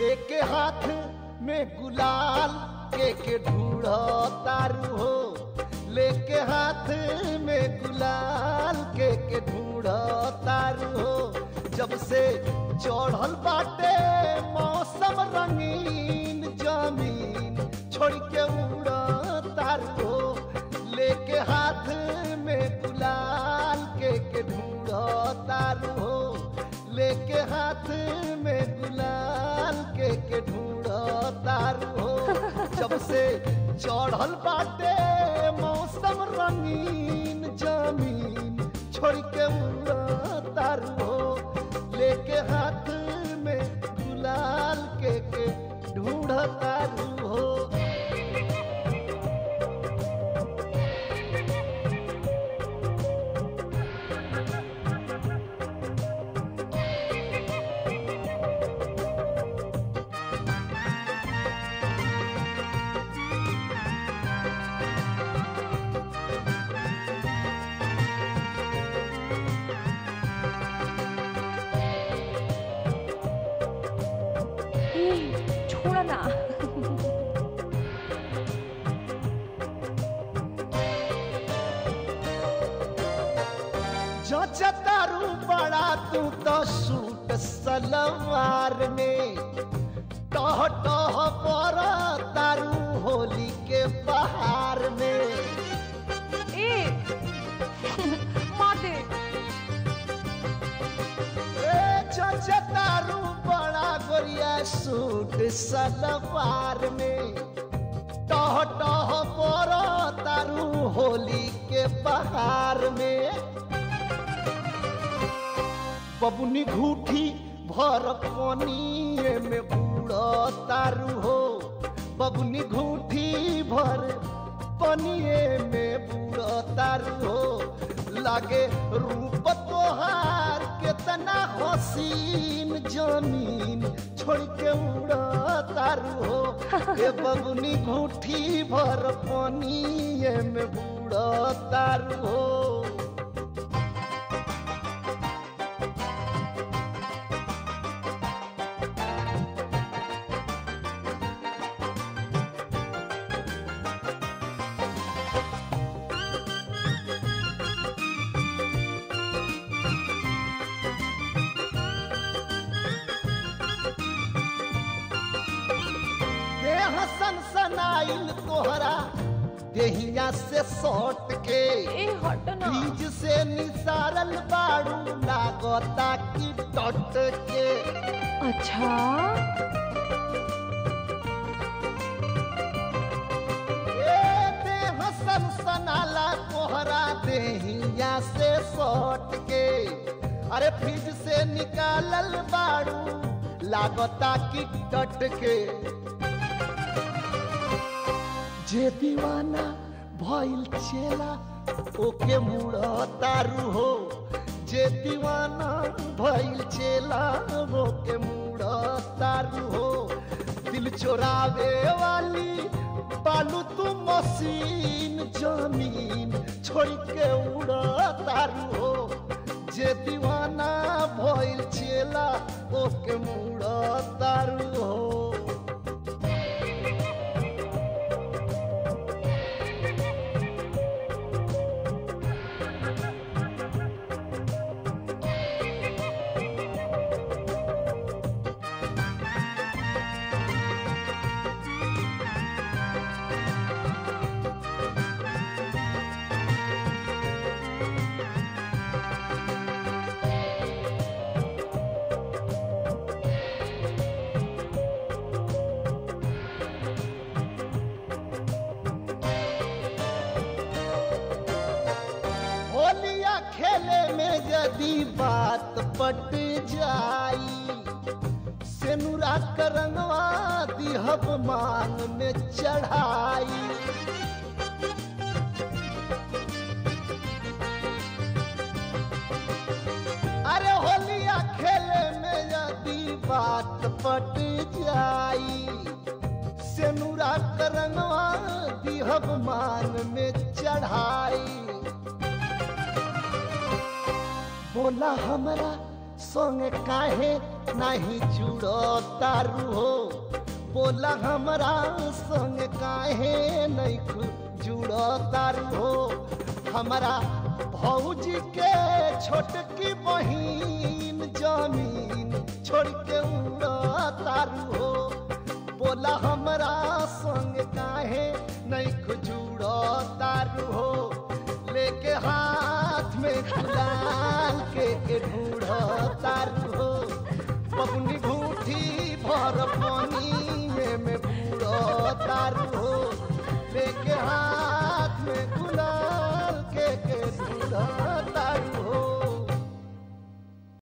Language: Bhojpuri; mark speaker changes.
Speaker 1: लेके हाथ में गुलाल के के ढूढ़ तारू हो लेके हाथ में गुलाल के के ढूढ़ तारू हो जब से चढ़ल बाटे मौसम रंगीन जमीन छोड़ के उड़ तारू हो लेके हाथ में गुलाल के के ढूढ़ तारू हो लेके हाथ में गुलाल के के ढूढ़ तारू हो जब से चढ़ल बाटे मौसम रंगीन जमीन छोड़ के उड़ तारू हो लेके हाथ में गुलाल के के ढूढ़ तारू हो
Speaker 2: ए, छोड़ ना
Speaker 1: जचतारू बड़ा तू तो सूट सलवार में टह टह पर तारू होली के बहार में
Speaker 2: ए माते
Speaker 1: ए जचतारू बड़ा गोरिया सूट सलवार में टह टह पर तारू होली के बहार में बबुनी घूठी भर पनिए में बूढ़ तारू हो बबुनी घूठी भर पनिए में बूढ़ तारू हो लागे रूप तोहार केतना हसीन जमीन छोड़ के उड़ तारू हो ए बबुनी घूठी भर पनिए में बूढ़ तारू हो देह सनसनाइल तोहरा देहिया से सट के
Speaker 2: ए हट ना
Speaker 1: बीज से निसारल बाड़ू लागता की टट के
Speaker 2: अच्छा
Speaker 1: ए देह सनसनाला तोहरा देहिया से सट के अरे फ्रिज से निकालल बाड़ू लागता की टट के जे दीवाना भइल चेला ओके मुड़ तारू हो जे दीवाना भइल चेला ओके मुड़ तारू हो दिल चोरावे वाली बालू तू मशीन जमीन छोड़ के उड़ तारू हो जे दीवाना भइल चेला ओके मुड़ तारू हो होलिया खेले में यदि बात पट जाई सेनुरा करंगवा दिहब मांग में चढ़ाई अरे होलिया खेले में यदि बात पट जाई सेनुरा करंगवा दिहब मांग में चढ़ाई बोला हमरा संग काहे नहीं जुड़ो तारू हो बोला हमरा संग काहे नहीं खु जुड़ो तारू हो हमरा भौजी के छोटकी बहिन जमीन छोड़ के उड़ो तारू हो बोला हमरा संग काहे नहीं खु जुड़ो तारू हो लेके हाथ में गुलाल के के ढूढ़ो तारू हो पगनी घूठी भर पानी में बूढ़ो तारू